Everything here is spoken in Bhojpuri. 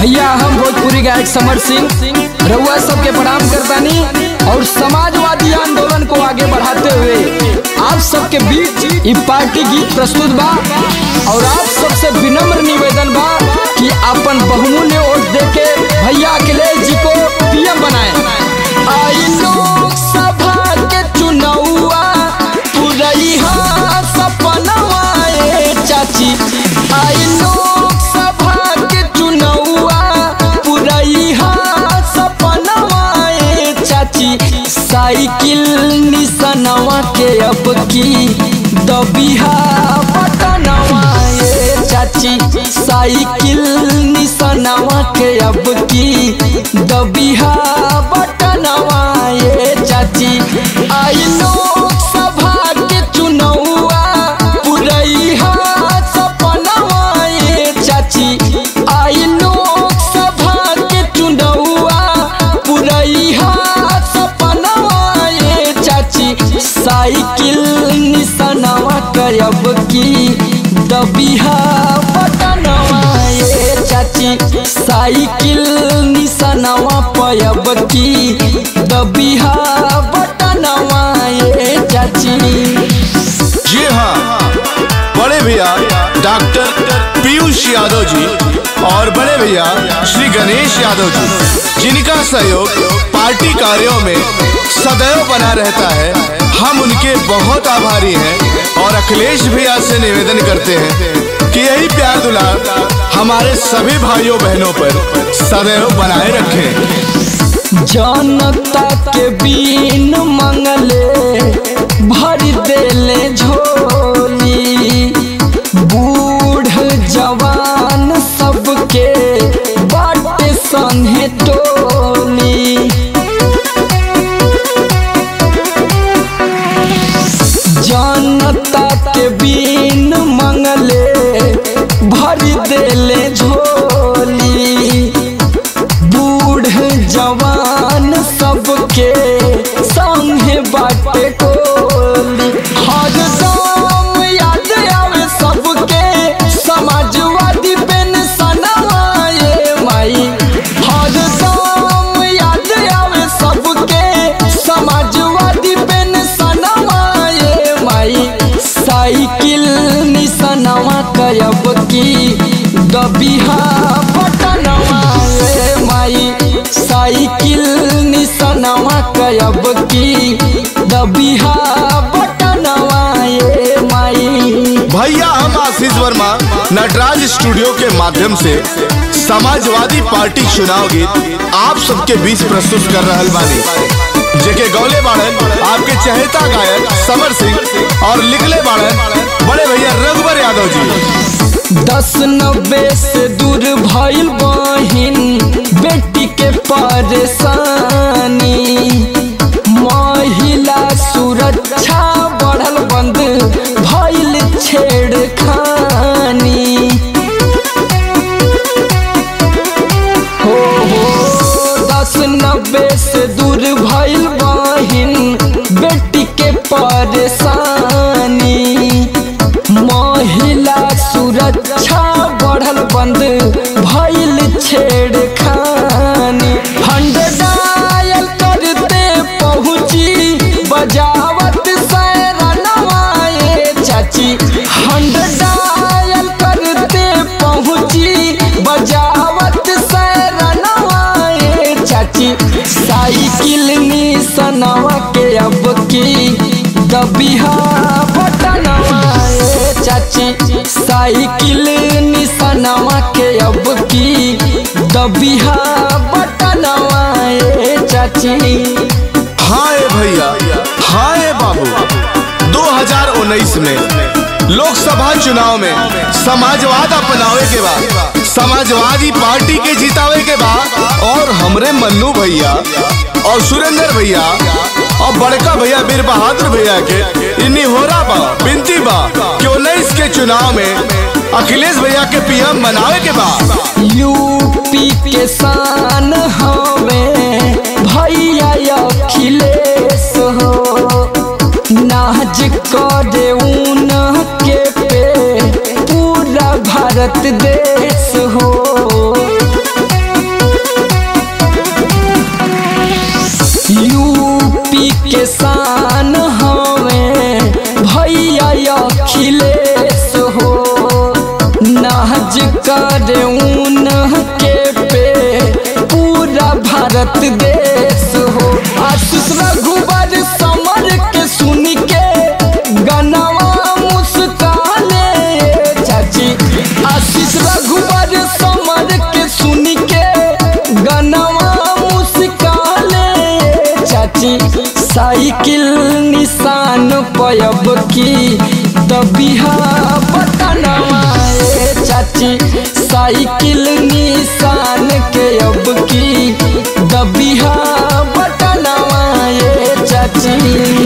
भैया हम भोजपुरी गायक समर सिंह रउआ सबके प्रणाम करतानी और समाजवादी आंदोलन को आगे बढ़ाते हुए आप सबके बीच ई पार्टी गीत प्रस्तुत बा और आप सबसे विनम्र निवेदन बा कि अपन बहुमूल्य वोट देके भैया अखिलेश जी को पीएम बनाए आई लोकसभा के चुनावा पुरैया सपनवा ए चाची आई लोकसभा के चुनावा पुरैया सपनवा ए चाची साइकिल निसनवा के अब की दबिहा बटनवा ए चाची साइकिल निसनवा के अब की दबिहा बटनवा ए चाची आई लोकसभा के चुनावा पुरैया सपनवा ए चाची आई लोकसभा के चुनावा पुरैया सपनवा ए चाची साइकिल निसनवा करब की दबिहा बटनवा ए चाची साइकिल निसनवा पयब की दबिहा बटनवा ए चाची जी हाँ बड़े भैया डॉक्टर पीयूष यादव जी और बड़े भैया श्री गणेश यादव जी जिनका सहयोग पार्टी कार्यों में सदैव बना रहता है हम उनके बहुत आभारी हैं और अखिलेश भैया से निवेदन करते हैं कि यही प्यार दुलार हमारे सभी भाइयों बहनों पर सदैव बनाए रखें जनता के बीन मंगले भर देले झोली बूढ़ जवान सबके बाटे संगे टोली जनता के बीन मंगले भर देले झोली बूढ़ जवान सबके संगे बाटे कोली हर दम याद आवे सबके समाजवादी पेंशनवा ये माई हर दम याद आवे सबके समाजवादी पेंशनवा ये माई साइकिल निसनवा कयब की दबिहा बटनवा ए माई साइकिल निसनवा कयब की दबिहा बटनवा ए माई भैया हम आशीष वर्मा नटराज स्टूडियो के माध्यम से समाजवादी पार्टी चुनाव गीत आप सबके बीच प्रस्तुत कर रहल बानी जेके गौले बाड़न आपके चहेता गायक समर सिंह और लिखले बाड़न बड़े भैया रघुवर यादव जी दस नब्बे से दूर भइल बहिन बेटी के परेशानी महिला सुरक्षा बढ़ल बंद भइल छेड़खानी हो हो दस नब्बे से दूर भइल बहिन बेटी के परेशानी महिला सुरक्षा बढ़ल बंद भइल छेड़खानी फंड डायल करते पहुंची बजावत सैरनवा ए चाची फंड डायल करते पहुंची बजावत सैरनवा ए चाची साइकिल निसनवा के अब की दबिहा बटनवा ए चाची साइकिल निसनवा के अब की दबिहा बटनवा ए चाची हाँ ए भैया हाँ ए बाबू 2019 में लोकसभा चुनाव में समाजवाद अपनावे के बाद समाजवादी पार्टी के जितावे के बाद और हमरे मन्नू भैया और सुरेंद्र भैया और बड़का भैया बीर बहादुर भैया के इन्हीं हो रहा बा बिनती बा कि उन्नीस के चुनाव में अखिलेश भैया के पीएम बनावे के बाद यूपी के शान हमें भैया अखिलेश हो नाज करे ऊन के पे पूरा भारत देश हो करे ऊन के पे पूरा भारत देश हो आशीष रघुबर समर के सुन के गनवा मुस्काने चाची आशीष रघुबर समर के सुन के गनवा मुस्काने चाची साइकिल निशान पयब की दबिहा बटनवा ए चाची साइकिल निशान के अब की दबिहा बटनवा ए चाची